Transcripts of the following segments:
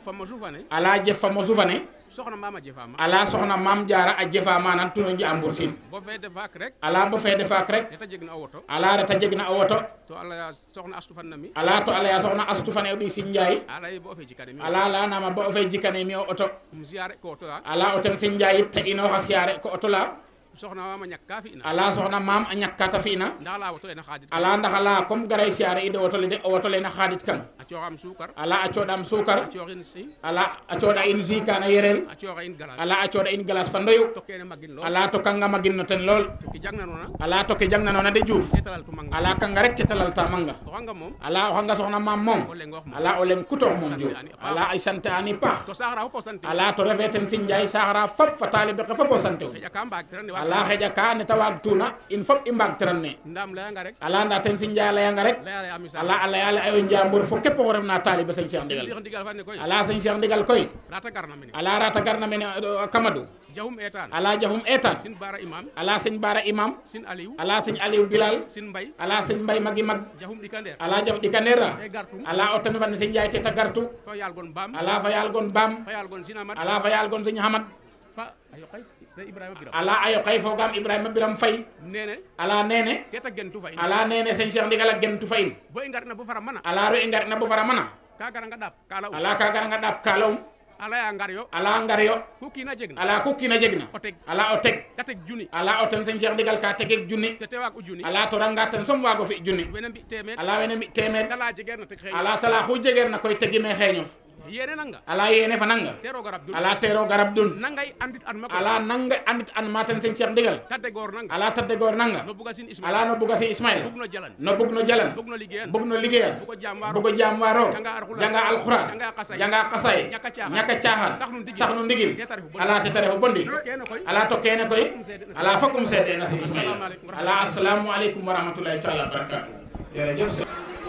jefa mo sufane ala jefa mo sufane soxna mama jefama ala soxna mam jara a jefa manan tuno njambur sin bo fede faak rek ala bo fede faak rek neta jegna o woto ala reta jegna o woto to ala soxna astu fan nami ala to ala ya soxna astu fane o ɗi sin njaay ala ye bo o fe jikane mi ala lanama bo o fe jikane mi o oto um siare ko woto la ala o ten sin njaay yit te'inoxa siyaare ko oto la soxna mama ñak ka fi na ala soxna mam a ñakkata fi'na nda la woto le na xadit ala ndax ala comme garay siyaare ide woto le de o woto le na xadit kan a coxam sukar ala a coɗam a sukar coxin si ala a coɗa in jus kana yerel a coxa in galas ala a coɗa in glace fa ndoyu to kene magin lo ala to kanga magin no ten lool to ki jagna nona ala to ke jangnanona de Diouf etalal tu manga ala kanga rek ketalal ta manga to xanga mom ala o xanga soxna mam moom o lengox mo ala o leng kutox moom Diouf ala ay sante ani paax to saxara fo sante ala to refe ten sin njaay saxara fop fa talibe ke fop o sante u xeja ka mbaag tirane wa ala xeƴa ka neta waag tuna in fop i mbaag tiran ne ndam layanga rek ala nda ten sin njaay a leyanga rek laya laya misal ala a leyale ayo njambur fo képp oxu refna talibe seigne Cheikh Ndigal Cheikh ndigal fa ne koy ala seigne Cheikh Ndigal koy rata garna mene ala rata garna mene uh, Kamadou jahum etan ala jafum etan sin bara imam ala seigne Bara Imam sin aliou ala seigne Aliou Bilal sin mbay ala seigne Mbay magi mag jahum dikander ala jaf ɗika nera e gartum ala o ten fan seigne Ndiaye teta gartu fa yal gon bam ala fa yal gon bam fa yal gon sinamat ala fa yal gon seigne Hamad fa ayo kay de ibrahima biram ala ayo kay fogam Ibrahima Biram Fay nene ala nene teta gentu fa in ala nene seigne Cheikh Ndigal a gentu fa in bo i ngarna bo fara mana ala ro i ngarna bo fara mana ka gara nga dap kala u ala ka gara nga ɗap kalawum ala ya ngar yo ala ngar yo ku kina jegna ala ku kina jegna o teg ala o teg ka teg juni ala o ten seigne Cheikh Ndigal ka tegek junni te tewaag u juni ala to ranga ten som wago fi junni wene mbi temed ala wene mi temed kala jegerna teg xey ala tala xu jegeer na koy tegi me xeeñof yene nanga ala yene fa nanga tero garab dun ala tero garab dun nangay andit an mako ala nanga andit an maten seigne Cheikh Ndigal tadde gor nanga ala tadde goor nanga no buga sin ismail ala no buga si Ismaïla bug no jalan no bug no jalan bug no liggéeyan bug no liggéeyal bugo jam waro bugo jaam waro Janga alxuraan. janga alxuraan Janga xasay. janga xasay Ñaka caaxaan. ñaka caaxaan Sax nu ndigil. sax nu ndigil Te tarefu bondi. ala te tarefu bondi kene koy ala to kene koy seede na ala fokum seede na si Ismaïla Asalaamaaleykum wa ala assalamu aleykum wa rahmatullahi taala wa barakatuh jërëjëf sëñ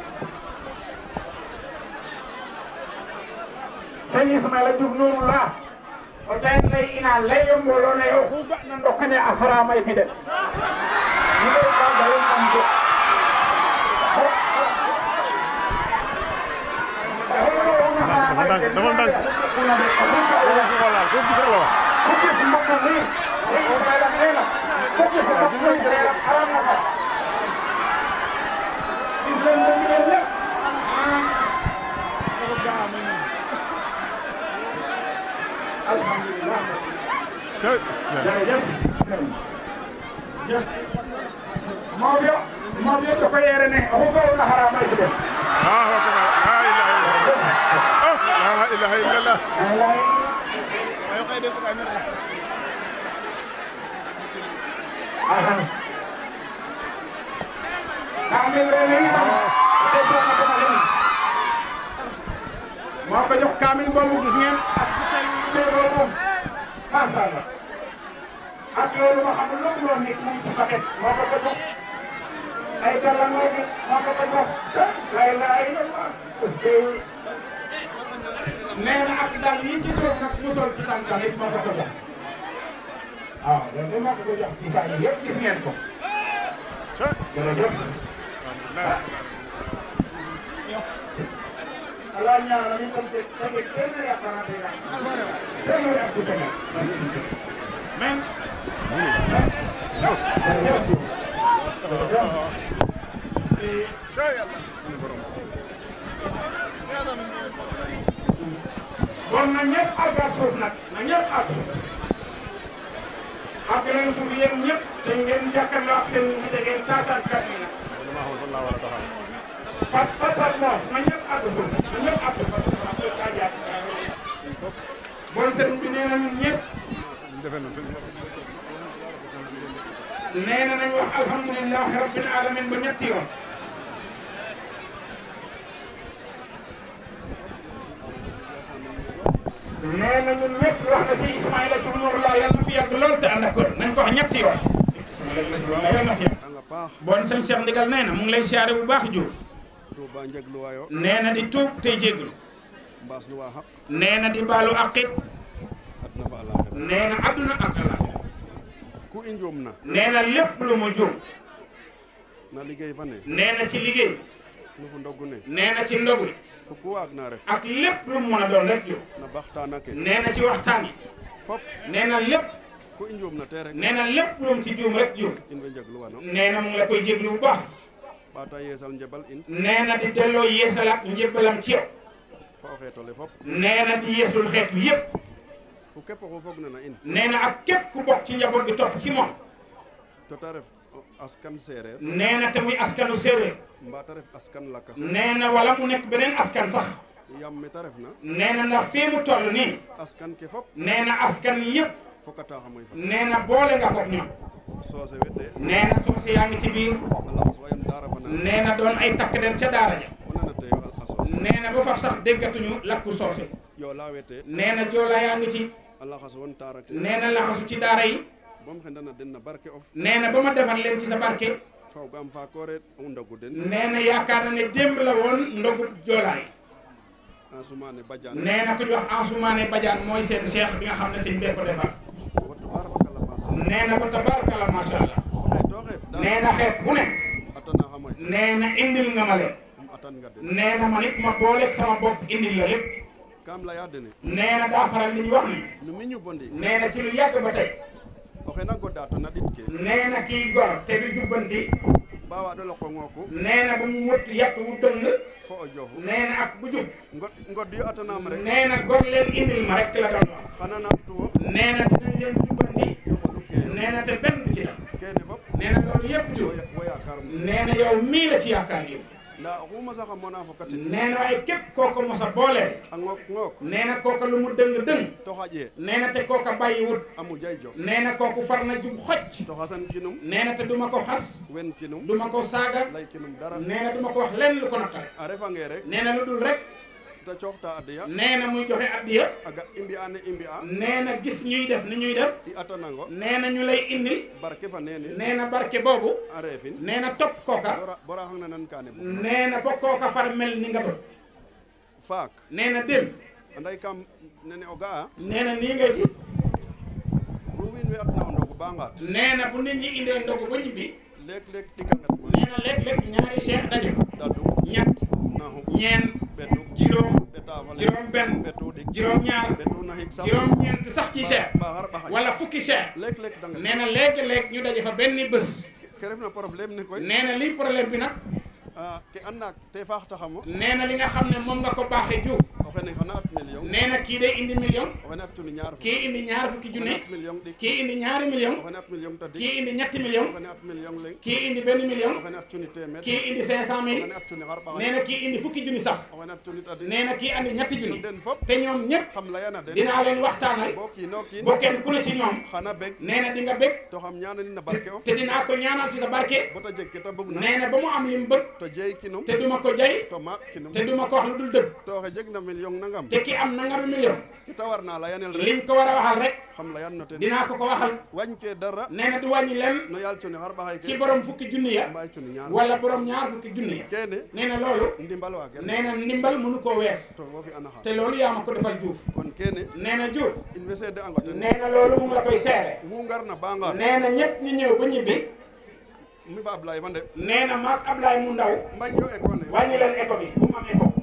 sëñ Ismaïla Diouf Nourou la o tayen ley ina leyo mbooloo ne oxu ga'na ndokane a faramay fi de mi de kaga yo kam de Dafa ndànk dafa ndànk. voilà foo gis rek la wax. Cey. Mawɗo mawɗo to ko yere ne o gowno haramay fi de Ah, wa kama. La ilaha illallah. Oh, la ilaha illallah. moo ko jox kaamil boobu gis ngeen ak butel boobu macha allah ak loolu ma xam lu mu nekk mu ngi ci paquet moo ko ko jox ay gàllankoor bi moo ko ko jox lay lay parce que nee na ak dal yi ci suuf nag mu sol ci tànkam it moo ko ko jox waaw loolu de moo ko ko jox ci saa yi yëpp gis ngeen ko Cey. jërëjëf. Alhamdulillah. Allah ñaanal ñu tam te tege téeméeri appareil day daal. téeméeri ak du tege. men. Cey yàlla. Suñu borom. bon na ñëpp àggaat suuf nag na ñëpp àgg suuf. àgg leen suuf yéen ñëpp te ngeen jàkkaarloo ak seen nit ngeen taataan kat yi nag. Dama xam fan laa war a taxaw. fat fatal moom na ñëpp àgg suuf na ñëpp àgg suuf. bon sëriñ bi nee na ñun ñëpp Ñu defee noonu suñu nee na nañu wax alhamdulilahi rabbil alamin ba ñetti yoon. nee na ñun ñëpp wax na si Ismaïla Diouf Nourou la yàlla na fi yàgg lool te ànd ak kër nañ ko wax ñetti yoon. yàlla na fi yàgg. anga paax bon sëñ Cheikh Ndigal nee na mu ngi lay siyaare bu baax Diouf. Touba njegluwayo nee na di tuub tey jégalu. mbaas nu waa xaq nee na di baalu àqit. adna fa alaxira nee na adduna ak àllaaxira. ku i njuum na nee na lépp lu mu juum. na liggéey fa ne nee na ci liggéey. nu fu ndogu ne nee na ci ndogu. fu fo ku waag na ref ak lépp lu mu mën a doon rek yow na baxtaana ke nee na ci waxtaan yi fop nee na lépp ku i njuum na te rek nee na lépp lu mu ci juum rek Diouf in way njegluwano nee na mu ngi la koy jéglu bu baax ɓaata yeesal njebal in nee na di delloo yeesalaat njébbalam ci yow fo o xeetole fop nee na di yeesul xeet wi yépp fo képp oxu fogna na in nee na ak képp ku bokk ci njaboot gi topp ci moom to ta ref o askan seereer nee na te muy askanu séeréer mbaa ta ref askan lakas nee na wala mu nekk beneen askan sax yaam me ta refna nee na ndax fii mu toll nii askan ke fop nee na askan yépp fokata xa moy fa nee na boole nga koog ñoom soose wete nee na soose yaa ngi ci biir a laxas wayam daara fana nee na doon ay takk der ca daara ja o nana te yo a soose nee na ba faf sax déggatuñu lakku soose yo la wete nee na joolaa yaa ngi ci a laxas won taara ke nee na laxasu ci daara yi bom xendana den na barke of nee na ba ma defar leen ci sa barke fawgaam faakore o ndogu den nee na yaakaar na ne démb la woon ndogu joolaa yi a sumane badiane nee na ku ñu wax Ansoumane Badiane mooy seen cheikh bi nga xam ne sëñ bee ko defar woto ɓaara fakala masa nee na ko tabarakalla macha allah o xeet to xeet nee na xeet bu ne atana xa moy nee na indil nga ma leen um atan nga den nee na man it ma booleeg sama bopp indil la lépp kam leya dene nee na daa faral li ñu wax ni no miñu bondi nee na ci lu yàgg ba tey o xena goda to na ɗit ke nee na kii gor te du jubbanti ba waɗo loko ngooku nee na bu mu wut yàtt wu dëng fo o jofu nee na ak bu jub god god yo atanam rek nee na gor leen indil ma rek la doon wax xana nam tuwo nee na dinañ leen jubbanti yoxolu ke nee na te benn du ci dem kene fop nee na loolu yëpp jub wo yaakarum nee na yow mii la ci yaakaar yow nda oxuma saxa mona fo katin nee na waaye képp kooku mos a booleel a ngook ngook nee na kooka lu mu dëng dëng to xaƴe nee na te kooka bàyyi wut a mujay jof nee na kooku far na jub xoj to xasan kinum nee na te duma ko xas wen kinum duma ko saaga lay kinum dara nee na duma ko wax lenn lu ko naqari a refange rek nee na lu dul rek te cooxta adiya nee na muy joxe addiya a ga i mbi'a ne i mbi'a nee na gis ñuy def ni ñuy def i atanango nee na ñu lay indil barke fa nene nee na barke boobu a refin nee na topp kooka bora bora xang na nan kane bo nee na ba kooka far mel ni nga doon faak nee na démb anday kam nene o ga'a nee na nii ngay gis ru wiin we atna o ndogu ba ngaat nee na bu nit ñi indee ndogu ba ñibbi leeg leeg ɗika nget ma nee na léeg-léeg ñaari cheikh daje fa dadu ñett naxu ñeent ɓetu juróom ɓetafale juróom benn ɓetu ɗik juróom ñaar ɓetu naxik sax juróom ñeent sax ci cheikh ba xar ɓaxay wala fukki cheikh leeg leeg danget nee na léegi-léeg ñu daje fa benn bés ke refna problème ne koy nee na lii problème bi nag a ke an naak te faax taxamo nee na li nga xam ne moom nga ko baaxee Diouf o xene xana at million nee na kii day indi million o xene at cuni ñaar fukk kii indi ñaar fukki o xene junne at million ɗik kii indi ñaari million o xene at million tadik kii indi ñetti o million xene at million leng kii indi benn o million xene at cuni temed kii indi cinq cent o mille xene at cuni xar ɓaxay nee na kii indi fukki junni sax o xene at cuni tadik nee na kii andi ñetti junni den fop te ñoom ñëpp xam layana den dinaa leen waxtaanal bo kiino kiin ba kenn ku ne ci ñoom xana beg nee na di nga bég to xam ñaananin na barke of te dinaa ko ñaanal ci sa barke bota jeg ke ta bugna nee na ba mu am li mu bëgg to jeey kinum te duma ko jay to maak kinum te duma ko wax lu dul dëgg to oxe jeg na million nangam te ki am nangami million ke ta warna layanel rek liñ ko war a waxal rek xam layan no ten dinaa ko ko waxal wañ ke dara nee na du wàññi leen no yaal cuni xar ɓaxay ci ke borom fukki junni ya mbay cuni ñaar wala borom ñaar fukki junni ya kene nee na loolu ndimbal wa ken nee na ndimbal mënu koo wees to wo fi ana xa te loolu yaa ma ko defal Diouf kon kene nee na Diouf in way seede ango ten nee na loolu mu ngi la koy seere wu ngarna ba ngaat nee na ñëpp ñi ñëw ba ñibbi mi fa Ablaye fa nde nee na maag Ablaye mu ndaw mbañ yo école wàññi leen éco bi bu mu am éco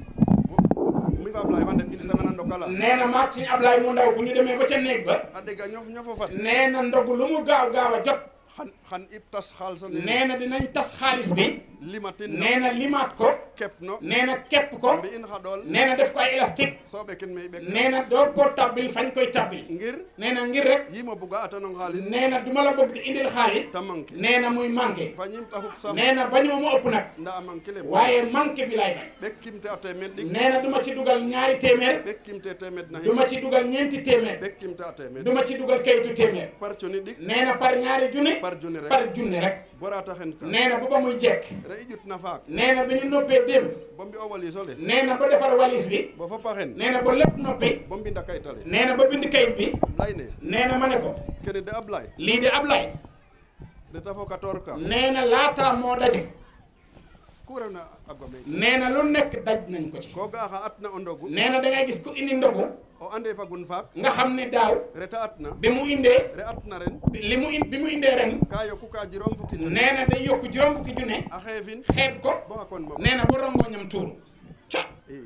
mi fa Ablaye fa nde in tanga na ndokala nee na maag ci Ablaye mu ndaw bu ñu demee ba ca néeg ba a dega ñof ñofo fat nee na ndogu lu mu gaaw gaaw a jot xan xan ib tas xaalsa nee na dinañ tas xaalis bi limatin no nee na limaat ko kep no nee na képp ko mbi in xa ɗool nee na def ko ay élastique so ɓekin me i ɓek nee na doo ko tabbil fañ koy tabbil ngir nee na ngir rek yimo buga atanong xaalis nee na duma la bëgg di indil xaalis ta manqué nee na muy manqué fa ñim ta xup sam nee na bañu ma mu ëpp nag nda a manque le waaye manqué bi lay bañ ɓekkimte a temed ɗik nee na du ma ci dugal ñaari téeméer ɓekkimte temed na du ma ci dugal ñeenti téeméer ɓekkimte a temed du ma ci dugal kayitu téeméer par coni ɗik nee na par ñaari junni par junni rek par junni rek borata hen ka nee na bu ba muy jekk re i ƴutna faak nee na bi ñu noppee démb bo mbi o walisole nee na ba defar walis bi bo fopa hen nee na ba lépp noppi bo mbinda kayitale nee na ba bind kayit bi layne nee na ma ne ko kene de Ablaye lii de Ablaye reta fo 14 ka nee na laataa moo daje ku refna a gome nee na lu nekk daj nañ ko ci ko ga xa atna o ndogu nee na da ngay gis ku indi ndogu o ande fagun faak nga xam ne daaw reta atna bi mu indee re atna ren li mu in bi mu indee ren ka yoku ka jirom fukki junni nee na day yokk juróom fukki junne a xeefin xeeb ko bo xa kon ma nee na ba rongoñam tuuru ca i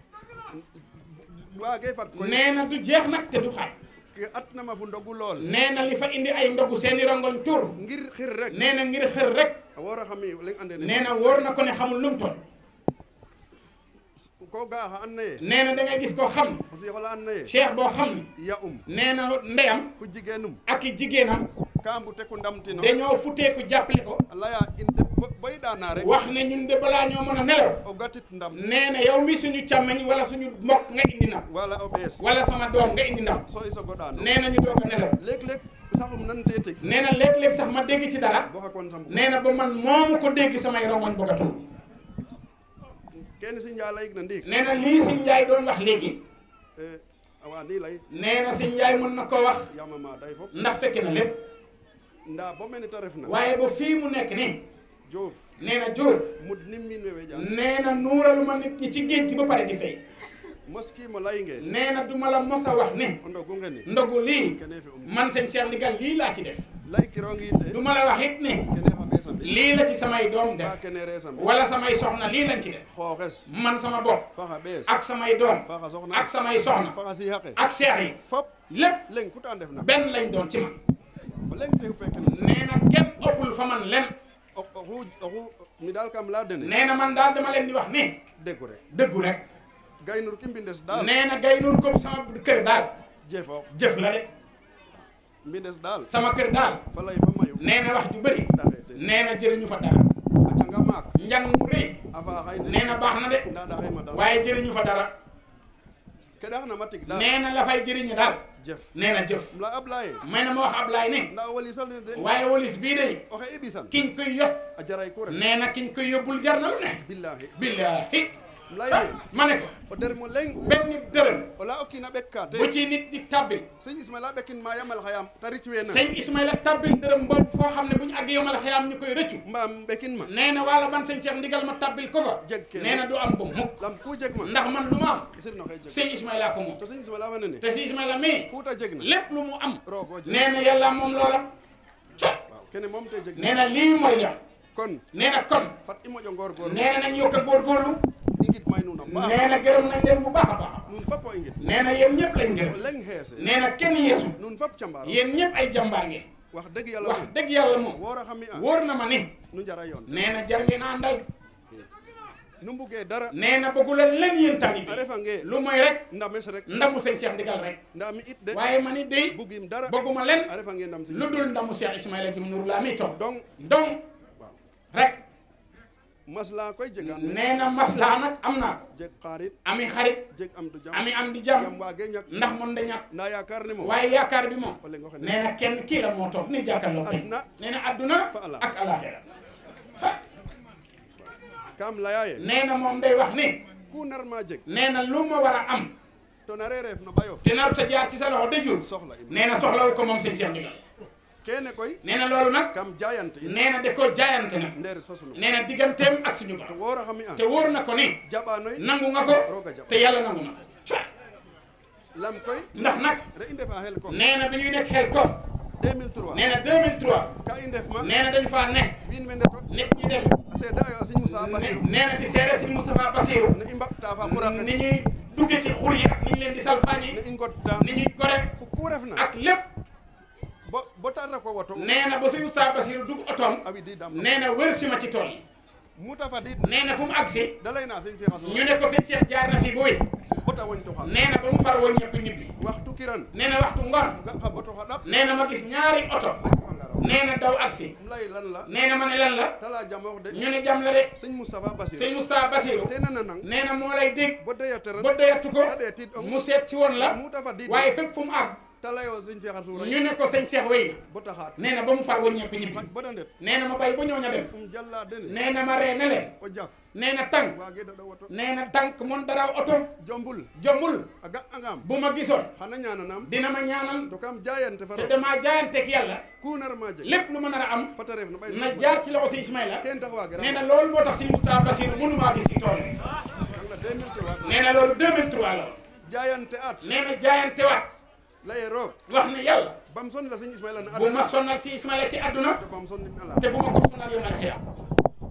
waage fag koy nee na du jeex nag te du xaaj ke atnama fu ndogu lool nee na li fa indi ay ndogu seeni rongoñ tur ngir xir rek nee na ngir xër rek a woora xami leŋ ande ne nee na wóor na ko ne xamul lu mu toll ko ga xa and naye nee na da ngay gis koo xam ne o sixola and naye cheikh boo xam ne ya um nee na ndeyam fu jigeenum ak i jigéenam ka mbute ku ndamtino dañoo futeeku jàppale ko a leya in de bo- boy ɗana rek wax ne ñun de balaa ñoo mën a nelaw o gatit ndam nee na yow mi suñu càmmeñ wala suñu mbokk nga indi na wala o ɓees wala sama doom nga indi na so i sogo ɗano nee na ñu doog a nelaw léeg-léeg saxum nan te tig nee na léeg-léeg sax ma dégg ci dara bo xa kon sambu nee na ba man moomu ko dégg samay rongoñ bëgg a tuur kene si njala yig na ndiig nee na lii si Njaay doon wax léegi Eh, awa ndi lay nee na si Njaay mën na ko wax yama ma day fop ndax fekke na lépp nda bo mene te refna waaye ba fii mu nekk nii Diouf nee na Jóob mud nim min wewe jam nee na nuuralu ma nit ñi ci géej gi ba pare di fay moskimo layinge nee na du ma la mos a wax ne o ndogu ngeni ndogu lii kene fi um man seen Cheikh Ndigal lii laa ci def lay kirongi te du ma la wax it ne kene xa ɓesambi lii la ci samay doom fa def kene resambi wala samay soxna lii lañ ci def xooxes man sama bopp fa xa ɓees ak samay doom fa xa soxna ak samay soxna fa xa siixaqe ak cheikh yi fop lépp leng ku ta ndefna benn lañ doon ci man o leng te xupe kene nee na kenn ëppul fa man len o- oxu oxu mi daal kam leya dene nee na man daal dama leen di wax ni degu rek dëggu rek gaynur ki mbindes daal nee na gay nur ko sama kër daal jefoox jëf la de mbindes daal sama kër daal fa lay fa mayu nee na wax ju bëri daxe te nee na jëriñu fa dara a canga maak njàng mu rëy a faaxay de nee na baax na de nda daxe ma dara waaye jëriñu fa dara ke ɗaxna ma tig daal nee na la fay jëriñu daal jef nee na jëf um leya Ablaye may na ma wax Ablaay ne nda o wali salne de waaye wolis bii de oxe i ɓisan kiñ koy yot a jaray ku ref nee na kiñ koy yóbbul jar na lu ne billahi billahi um leyne ma ne ko o dermo leng benn dërëm o leya o kiina ɓekka te bu ci nit di tabbil sëñ Ismaila ɓekin ma yamal xayam te ric weena sëñ Ismaïla tabbil dërëm boobu foo xam ne bu ñu àgg yomal xayaam ñu koy rëccu mbaam ɓekin ma nee na wala ban sëñ Cheikh ndigal ma tabbil ko fa Jeg kee nee na du am ba mukk lam ku jeg ma ndax man lu ma am sirno xe jeg sëñ Ismaïla ko moom to sëñ Ismaila fa nene te si Ismaïla mii ku ta jeg na lépp lu mu am roogo jeg nee na yàlla moom loola co waaw kene moom te jeg nee na lii mooy yam kon nee na kon fat i moƴo ngorgorlu nee na nañ yokk a góorgóorlu i ngid may nuun a paax nee na gërëm nañ leen bu baax a baax nuun fop o i ngid nee na yéen ñëpp lañ o gërëm leng xeese nee na kenn yeesu nuun fop cambaaro yéen ñëpp ay jàmbaar ngeen wax dëgg yàlla wax moom dëgg yàlla moom woora xam i a wóor na ma ni nu njara yoon nee na jar ngeen a àndal nu mbugee dara nee na bëggu leen leen yéen taalibe a refange lu mooy rek ndames rek ndamu sëñ Cheikh Ndigal rek nda mi it de waaye ma ni day bugim dara bëgguma leen a refange ndam sëñ lu dul ndamu Cheikh Ismaïla Diouf Nour laa mi toog donc donc waaw rek masla koy jegaan nee na maslaa nag am naa ko jeg xarit ami xarit jeg am tu jam ami am di jam jàmm waage ñak ndax mun da ñàkk nda yaakaar ne moom waaye yaakaar bi moom o leng oxe nee na kenn kii la moo toog ni jàkkaarloo tey Adduna. nee na adduna Fa ala. ak alaxira fa kam leya ye nee na moom day wax ni ku nar ma jeg nee na lu ma war a am to nare reef no ɓayof te naru ta jaar ci sa loxo dëjul soxla im nee na soxlawu ko moom sëñ Cheikh Ndigal kene koy nee na loolu nag kam jayante in nee na da ko jaayante nag nderes fa sunu nee na digganteem ak suñu to borom woora xam i a te wóor na ko ni jaɓanoy nangu nga ko roga jaɓ te yàlla nangu na ko Caa. lam koy ndax nag re i ndefa xel ko nee na bi ñuy nekk xel ko 2003 nee na 2003 ka i ndef ma nee na dañ faa ne wiin we ndeto nit ñi dem a seeda ayo a siñ Moussa ne- Bassirou nee na di seere si Moustapha Bassirou ne i mbaɓta fa ɓurake ni ñuy dugge ci xur yi ak ni ñu leen di salfaañi ne i ngodda ni ñuy gore fu ku refna ak lépp bo bo tarna ko woto nee na ba suñu Moustapha Bassirou dugg otoom a widi dam nee na wër si ma ci tool yi muta fadid nee na fu mu agsi da layna sëñ Cheikh Assou ñu ne ko sëñ Cheikh jaar na fi booy bota woñ to xa nee na ba mu far woon ñëpp ñibbi waxtu kiran nee na waxtu ngoon ga xa boto xa ɗap nee na ma gis ñaari oto a jofangaro nee na daw agsi um lay lan la nee na ma ne lan la tala jamoox de ñu ne jam la de sëñ Moustapha Bassirou sëñ Moustapha Bassirou te nana nang nee na moo lay dégg bo deya teran ba doyatu ko a ɗeetid ong mu seet si woon la muta fadid waaye fépp fu mu àgg ta layo sëñ Cheikh Assou ñu ne ko sëñ Cheikh wéy na bota xaat nee na ba mu far woññeeku ñibbi bota ndet nee na ma bay ba ñooña dem um jalla dene nee na ma ree ne leen o jaf nee na tànk waage daɗa woto nee na tànk mon dara oto jombul jombul a ga angam bu ma gisoon xana ñananam dina ma ñaanal to kam jayante fa te roog damaa jaayanteeg yàlla ku nar ma jeg lépp lu ma nar a am fata ref no ɓay na jaar ci loxo si Ismaïla ken tax waage nee ram na loolu moo tax si Moustapha Bassirou mënu maa gis ci tool yi kanga 2003 waag nee na loolu 2003 la jayante at nee na jaayante waat laye roog wax ne yàlla bam son la sëñ Ismaila na bu ma aduna sonal si Ismaïla ci àdduna to bam son nin ala te bu ma ko sonal yow nag xiyam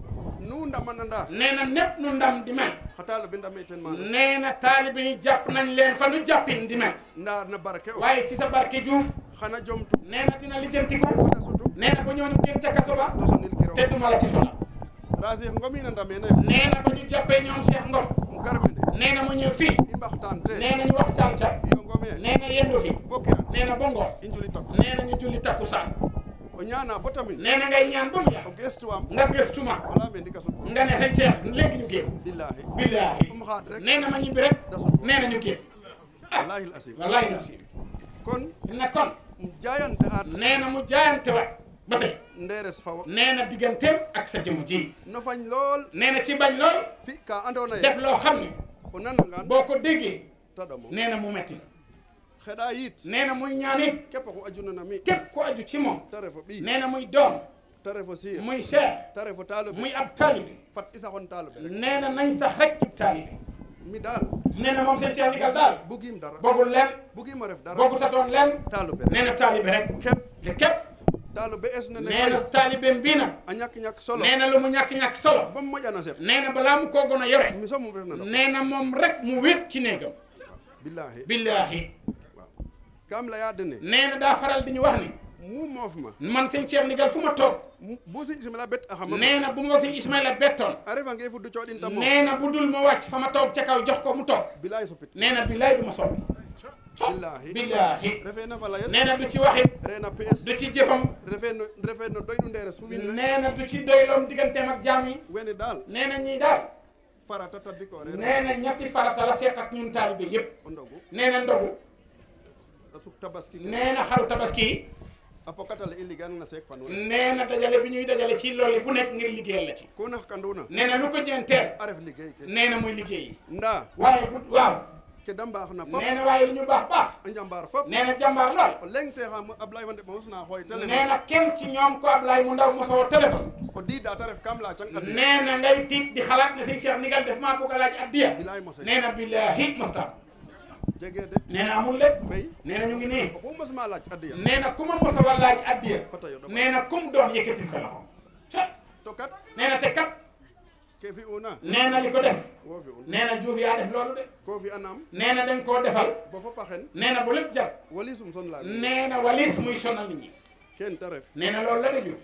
nu ndamananda nee na népp nu ndam di mel xataalo ɓe ndame ten maana nee na taalibe yi jàpp nañ leen fa nu jàppin di mel nda na barke o waaye ci sa barke Diouf xana jomtu nee na dina lijjantiku xana sutu nee na ba ñooñu génn ca kaso ba to sonil kiro te duma la ci sonal rasi ngomina ndamene nee na ba ñu jàppee ñoom Cheikh Ngom um gar mene nee na mu ñëw fii i mbaxtaan te nee na ñu waxtaan ca iyo ngome nee na yendu fi bo kiran nee na ba ngoon i njuli takku nee na ñu julli takkusaan o ñaana bo tamin nee na ngay ñaan ba mu o yàgg gestuwam nga gëstuma wala me ndika sut nga ne xëy Cheikh léegi ñu génn billahi billaahi um xaad rek nee na ma ñibbi rek da sut nee na ñu génn wallahi l asim wallahi na si kon na kon um jayante at nee na mu jaayante wa ba tey nderes fawo nee na digganteem ak sa jëmm ji no fañ lool nee na ci bañ lool fi ka andona def ye loo xam ne o nanangan boo ko déggee taɗamo nee na mu metti la xeɗa yit nee na muy ñaan it keppa ko ajunana mi képp ku aju ci moom ta refo ɓi nee na muy doom ta refo sir muy cheikh ta refo taloɓe muy ab taalibe fat isa xon taloɓe rek nee na nañ sax rek ci taalibe mi dal nee na moom seen Cheikh Ndigal daal bugim dara bëggul leen bugima ref dara bëggu ta doon leen taloɓe rek nee na taalibe rek kep te képp taloɓe esnene nee na koy taalibeem bii nag a ñak ñak solo nee na lu mu ñàkk-ñàkk solo bom moƴana sef nee na balaa mu koo gën a yore mi somum refna ɗo nee na moom rek mu wéet ci néegam billahi billaahi waaw kam leya dene nee na daa faral di ñu wax ni mu moofma man seen Cheikh Ndigal fu ma toog bu si simila bet a xama nee na bu ma sëñ Ismaïla bettoon a refange fuddu coɗin tamo nee na bu dul ma wàcc fa ma toog ca kaw jox ko mu toog bilahi sopit nee na billaay du ma soppi billahi billaahi refe na falayes nee na du ci waxit rena ps du ci jëfam refe no refe no doyɗu nderes fu wiin we nee na du ci doyloom digganteem ak jaam yi wene dal nee na ñii daal farata tabbiko re nee na ñetti farata la seet ak ñun taalibe yépp o ndogu nee na ndogu a suk tabaski ke nee na xaru tabaski yi a pokatale i ligan na seek fanwe nee na dajale bi ñuy dajale ci loolu bu nekk ngir liggéeyal la ci ku naxkanduna nee na lu ko ñeenteel a ref liggéey ke nee na muy liggéey nda waaye bu waaw ke da mbaaxna fop nee na waaye lu ñu baax baax a njambaar fop nee na jàmbaar lool o leng te xam Ablaye Wande mos na xooy nee téléphone na kenn ci ñoom ko Ablaye mu ndaw mosoo téléphone o diida ta ref kam la cang adi nee na ngay tiit di xalaat ne sëñ Cheikh Ndigal def maa bëgg a laaj addiya bilaay mose nee na billahi mustaam jege de nee na amul lépp fay nee na ñu ngi nii oxu mos ma laaj adiya nee na ku ma mos a war laaj addiya fata yo ɗoma nee na kum doon yëkkatil sa loxo ca to kat nee na te kat ke fi una nee na li ko def wo fi un nee na Diouf yaa def loolu de ko fi anam nee na dañ koo defal bo fop a xen nee na bu lépp jag wali sum son la nee na walis muy sonal nit ñi ken te ref nee na loolu la de Diouf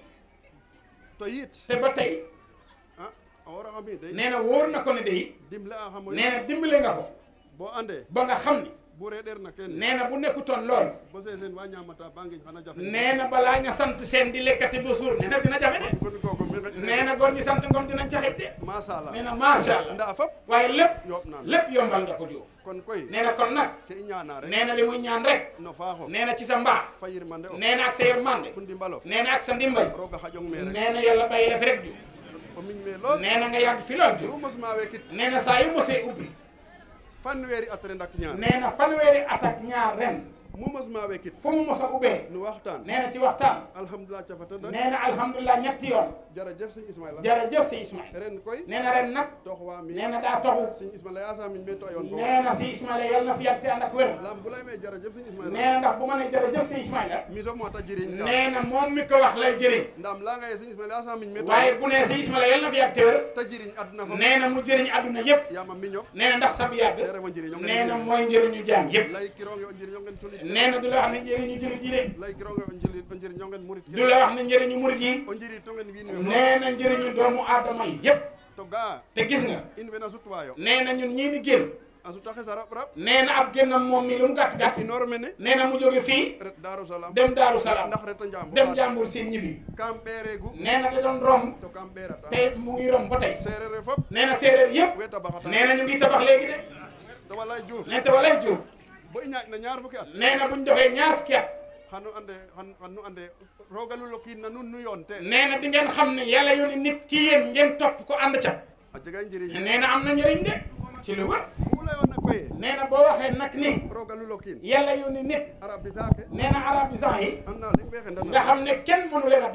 to yit te ba tey a a woraxa mi de nee na wóor na ko ne day dimle a xamoy nee na dimbale nga ko bo ande ba nga xam ni bu reɗeer na ken nee na bu nekkutoon lool bo sesen wa ñamata ba ngiñ xana jafe nee na balaa nga sant seen di lekkati ba suur nee na dina jafe de kon kooku mi nee na góor ñi sant ngom dinañ caxit de masala nee na macha allah nda fop waaye lépp yooɓ naan lépp yombal nga ko Diouf kon koy nee na kon nag ke i ñaana rek nee na li muy ñaan rek no faaxo nee na ci sa mbaax fa yirmande o nee na ak sa yërmande fu ndimbalof nee na ak sa ndimbal roga xaƴong me rek nee na yàlla bàyyi la fi rek Diouf o miñ me lool nee na nga yàgg fi lool lu Diouf mosma wekit nee na saa yu mosee ubbi fanweeri at ren ak ñaar nee na fanweeri at ak ñaar ren mu mosma wekit fu mu mos a ubbee nu waxtaan nee na ci waxtaan alhamdulilah cafata dak nee na alhamdulilah ñetti yoon jërëjëf sëñ Ismaïla jërëjëf si Ismaïla ren koy nee na ren nag tox waa mi nee na daa toxu sëñ Ismaïla yaa saa miñ me to yoon fo nee na si Ismaïla yàlla na fi yàgg te ànd ak wér lam bu lay me jërëjëf sëñ Ismaïla nee na ndax bu ma nee jërëjëf si Ismaïla mi so moo ta jiriñ ka nee na moom mi ko wax lay jëriñ ndam laa ngaye sëñ Ismaïla yaa saa miñ me to waaye bu nee si Ismaïla yàlla na fi yàgg te wér ta jiriñ aduna fo nee na mu jëriñ àdduna yëpp yaama miñof nee na ndax sab yàgg te refo njiriñ o nee na mooy njëriñu jaam yëpp lay kironge o njiriñ o ngen culit nee na du la wax ne njëriñu jullit yi de lay kironge o njiriñ o njiriñ o ngen murit du la wax ne njëriñu murit yi o njiriñ to ngen wiin we fo nee na njëriñu doomu aadama yi yëpp to ga te gis nga in we na sutwayo nee na ñun ñii di génn a suta xesa rab rab nee na ab génnam moom mi lu mu gàtt gàtt inoor mene nee na mu jóge fii ret Daaru Salaam dem Daaru Salaam ndax reta njambo dem jàmbur seen ñibbi kam ɓeeregu nee na da doon romb to kam ɓeerata te mu ngi romb ba tey seereer we fop nee na séeréer yëpp we tabaxata nee na ñu ngi tabax léegi de to walay Diouf nee te walay Diouf bo i ñaaƴ na ñaar fukki at nee na buñ doxee ñaar fukki at xanu ande xan xan nu ande rogalu lokiin na nun nu yoon te nee na di ngeen xam ne yàlla yónni nit ci yéen ngeen topp ko ànd ca a jega njiriñ nee na am na njëriñ de ci lu wër ku layoona koye nee na boo waxee nag ni rogalu lokiin yàlla yónni nit arab bi saake nee na arab yi sax yi an na leŋ ɓe nga xendana xam ne kenn mënu leen a defar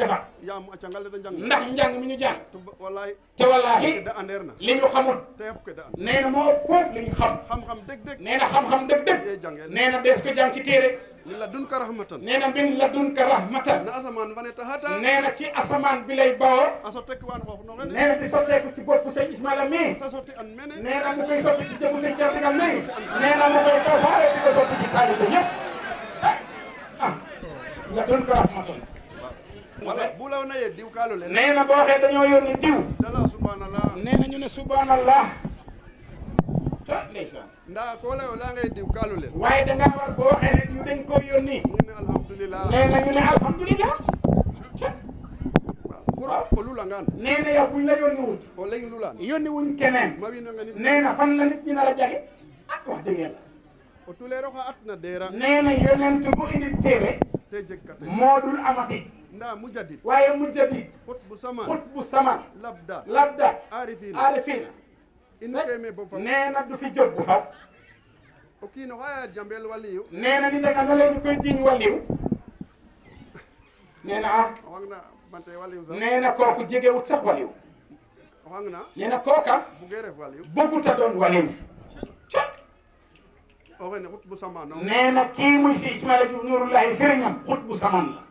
yaam a cangal le da njang ndax njàng mi ñu jàng to wallaay te wallaahi ke da andeer na li ñu xamul te yëpp ke da and nee na moo foofu li ñu xam xam-xam dëgg-dëgg nee na xam-xam dëgg-dëgg yee jàngeen nee na des ko jàng ci téere li la dun ka rahmatan nee na mbin la dun ka rahmatan na asamaan fane taxata nee na ci asamaan bi lay bawoo a so tek waan xoox no xene nee na di sotteeku ci boppu sëñ Ismaila mii ta sotti an mene nee na mu koy sotti ci jëmu sëñ Cheikh Digal mii nee na mu koy tasaare di ko sotti ci taalibe yëpp ah la dun ka rahmatan wala bu law na ye diw kaalo le nee na boo waxee dañoo yónni diw dala subhanallah nee na ñu ne subhanallah ah ndeysaan nda ko layo la ngay diw kaalo le waaye da ngaa war boo waxee ne diw dañ koo yónni ñu ne alhamdulillah nee na ñu ne alhamdulilah pour o lulangaan nee na yow buñ la yónni wut o leŋ lulaan yónni wuñ keneen ma wiin we ngenit nee na fan la nit ñi nar a jage ah wax dëgg yàlla o tuleero xa atna deera nee na yonent bu indi téere te jeg kate moo dul amati nda mujadit waaye mujjadit xut bu samaan xut bu saman labda labda arifina aarifina inu keme bo fa nee na du fi jóg bu faw o kiino xaya jambel waliyu nee na nit a nga na leen ñu koy jiiñ wàlliw nee na ah o xang na bante waliyu sax nee na kooku jegewut sax wàlliw o xang na nee na kooka buge ref waliyu bëggut a doon wàlliw ca o xene xut bu samaan o nee na kii muy si Ismaila Diouf Nuurullahi sëriñam xut bu saman la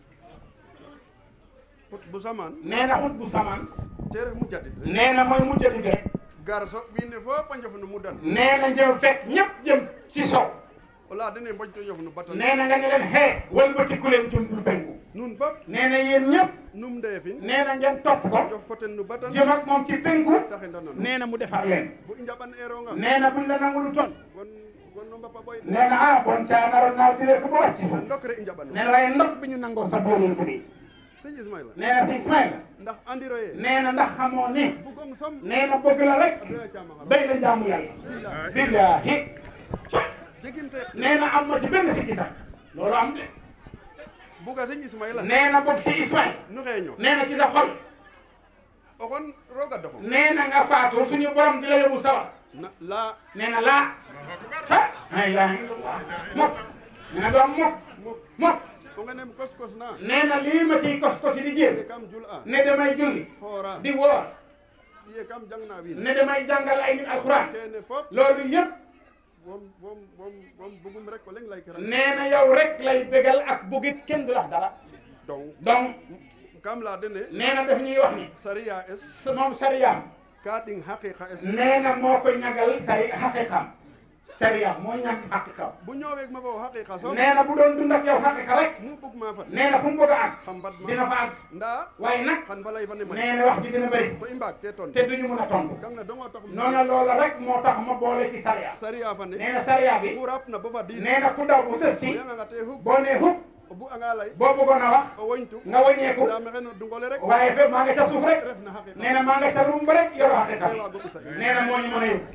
xut bu samaan nee na xut bu saman te ref mujadit rek nee na mooy mujjadit rek gar so wiin we fop a njof no mudan nee na njëw fekk ñëpp jëm ci sow o laya dene mboj to njof no batan nee na nga ne leen xee wëlbatiku leen jumtul penku nun fop nee na yéen ñëpp num ndeefin nee na ngeen topp ko njof foten no batan jëm ak moom ci penku taxe ndanono nee na mu defar leen bu i njaɓan eronga nee na buñ la nangulu ton gon gon no mbapa boy nee na ah bon caa naroon naa dire ko ba wàcc na suuf ndok re i njaɓano nee na waaye ndok bi ñu nangoo sa boolent bi sëñ Ismaila nee na si Ismaila ndax andiro ye nee na ndax xamoo ne bugong som nee na bëgg la rek doya camaxa béy la jaamu yàlla billaahi jegim te nee na am ma ci benn sikki sax loolu am de buga sëñ Ismaila nee na bëgg si Ismaila nu xeeño nee na ci sa xol o xon roga doxo nee na nga faatu suñu borom di la yóbbu sawar na la nee na laa ah la ilaha illallah mukk nee na doom mukk muk mukk o ngenem kos kos na nee na lii ma ciy kos kosi di jéem ye kam jul a ne damay julli xoora di woor ye kam jang na wiin ne damay jàngal ay nit alxuraan kene fop loolu yëpp wom wom wom wom bugum rek o leŋ lay kiran nee na yow rek lay bégal ak bugit kenn du wax dara donc donc kam la dene nee na daf ñuy wax ni sariya es sa moom sariyaam ka ɗing haqiqa es nee na moo ko ñagal sari xaqiqam sariyaam moo ñàkk xaqiqam bu ñoweeg ma fo haqiqa som nee na bu doon dund ak yow xaqiqa rek mu bug ma fat nee na fu mu bëgg a àgg xam fat ma dina fa àgg nda waaye nag xan fa lay fa ne may nee na wax ji dina bëri to i mbaag ke ton te duñu mën a tontu kam na dongo tax noonu loola rek moo tax ma boole ci sariya sariya fa ne nee na sariya bi ku rap na bo fa diin nee na ku daw bu sës o ci yanga te hub boo nee hub o bu anga lay boo bëggoon a wax o woñtu nga wàññeeku nda maxey no dungole rek waaye fépp maa nga ca suuf rek ref na haqiqa nee na maa nga ca rumb rek yoroo xaqiqa te waago ɓisa nee na moo ñu mën a yóbbu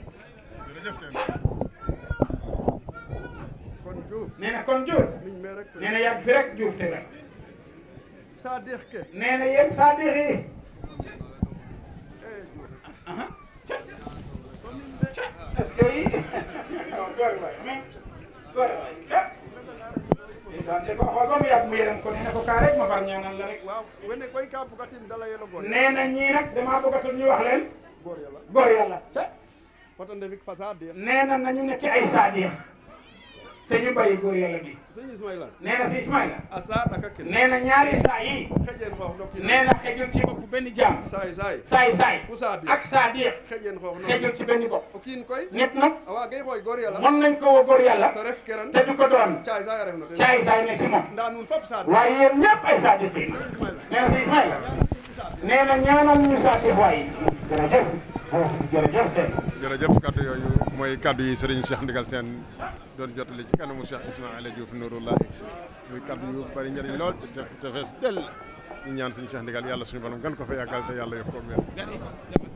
kon Diouf nee na kon Diouf miñ me rek nee na yàgg fi rek Diouf te wér sa deex ke nee na yéen saa dégg yi e Diouf est-ce que yi góor waay mais góor waay ca ndeysaan te ko xool ba mu yàgg mu yërëm ko nee na ko kaa rek ma far ñaanal la rek waaw wene koy ka bugatin dala yelo goor nee na ñii nag damaa bëggatul ñu wax leen goor yàlla góor yàlla ca fata ndefik fa sa deex nee na nañu nekk ay saadiya te ñu bàyyi góor yàlla bi sëñ Ismaila nee na si Ismaila a sa ɗaka ken nee na ñaari saa yi xeƴen xoox no kin nee na xejul ci bopp benn jaam saay saay saay saay fu sa deex ak saadiya xeƴen xoox no xejul ci benn bopp o kiin koy nit nag a waagay xooy goor yàlla mën nañ ko woo góor yàlla to ref keran te du ko doon caay saay a ref no ten caay saay ne ci moom nda nuun fop sa deex waaye yéen ñëpp ay saadiya yi sëñ Ismaila nee na si Ismaila nee na ñaanal ñu saadiya waay jërëjëf jërëjëf seen jërëjëf kaddu yooyu mooy kaddu yi Serigne Cheikh Ndigal Sène doon jotali ci kanamu Cheikh Ismaïla Diouf Nouroullahi muy kaddu yu bari njëriñ lool te te te fees dell ñu ñaan Serigne Cheikh Ndigal yàlla suñu borom gën ko fa yàggal te yàlla yokk ko wér